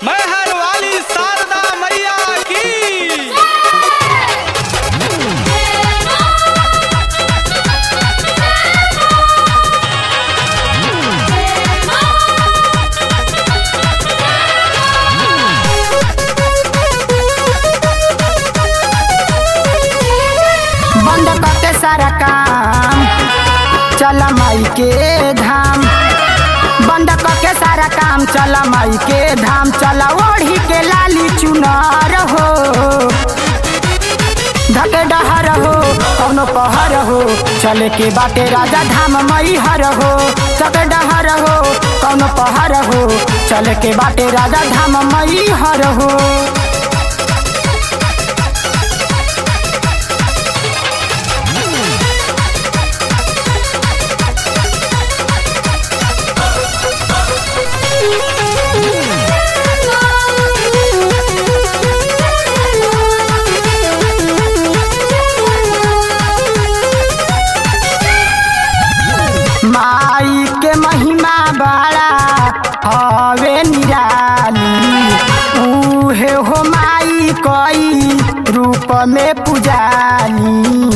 मैहर वाली शारदा मैया की बंद करके सारा काम चला माई के धाम बंद करके सारा काम चला माई के धाम चला ओढ़ी के लाली चुनार हो धके डहर हो कौनो पहर हो चले के बाटे राजा धाम मई हर हो धके डहर हो कौनो पहर हो चले के बाटे राजा धाम मई हर हो माई के महिमा बड़ा हवे निराली उहे हो माई कई रूप में पुजानी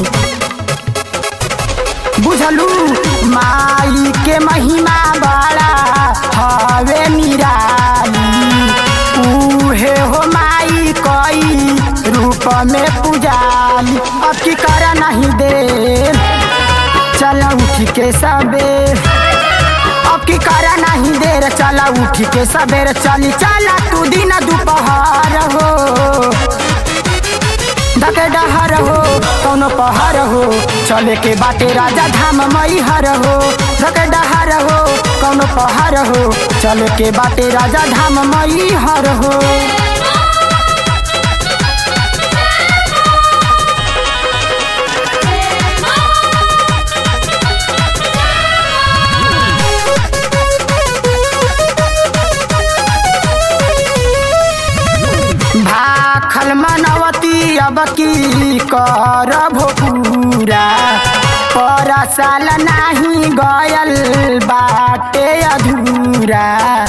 बुझलू माई के महिमा बड़ा हवे निराली उहे हो माई कई रूप में पुजाली अब की कर नहीं दे चला उठ के सबेर अब की करा नहीं देर चला उठ के सबेर चली चला तू दिन दोपहर हो धके डहर हो कौनो पहर हो चले के बाटे राजा धाम मई हर हो धके डहर हो कौनो पहर हो चले के बाटे राजा धाम मई हर हो भाखल मनवती अब की कर भोपूरा पर साल नाही गयल बाटे अधूरा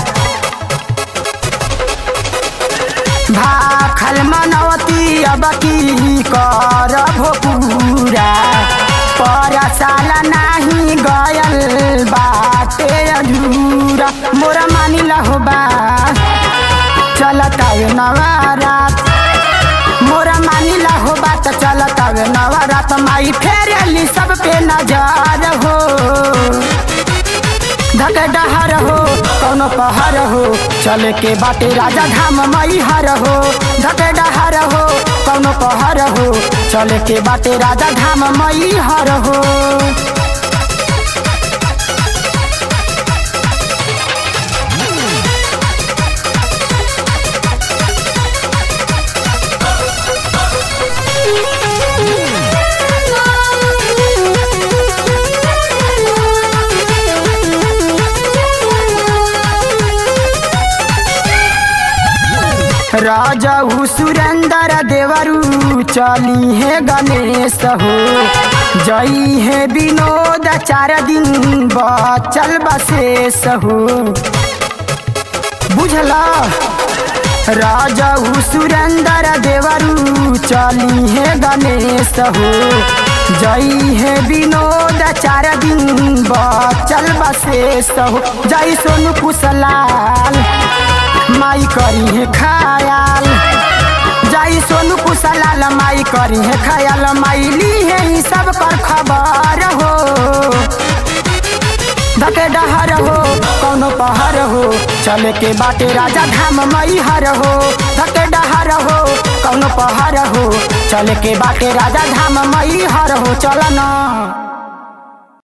भाखल मनवती अब की कर भोपूरा पर साल नाही गयल बाटे अधूरा मोरा मानी लहो बा चलतावे नवारात मोरा मानिला हो बात चलतावे नवारात माई फेरली सब पे नजर हो धके डहर हो कौनो पहर हो चले के बाटे राजा धाम मई हर हो धके डहर हो कौनो पहर हो चले के बाटे राजा धाम मई हर हो राजहु सुरेंद्र देवरू चली है गणेश हो जई है विनोद चार दिन बचल बसेस हो बुझला राजहु सुरेंद्र देवरू चली है गणेश हो जई है विनोद चार दिन बचल बसेस हो जई सोनू कुशलाल माई करी है खायाल जाई सोनू कुशलाल माई करी है खायाल माई ली है ई सब कर खबर हो धके डहर हो कौनो पहर हो चले के बाटे राजा धाम मई हर हो धके डहर हो कौनो पहर हो चले के बाटे राजा धाम मई हर हो चल ना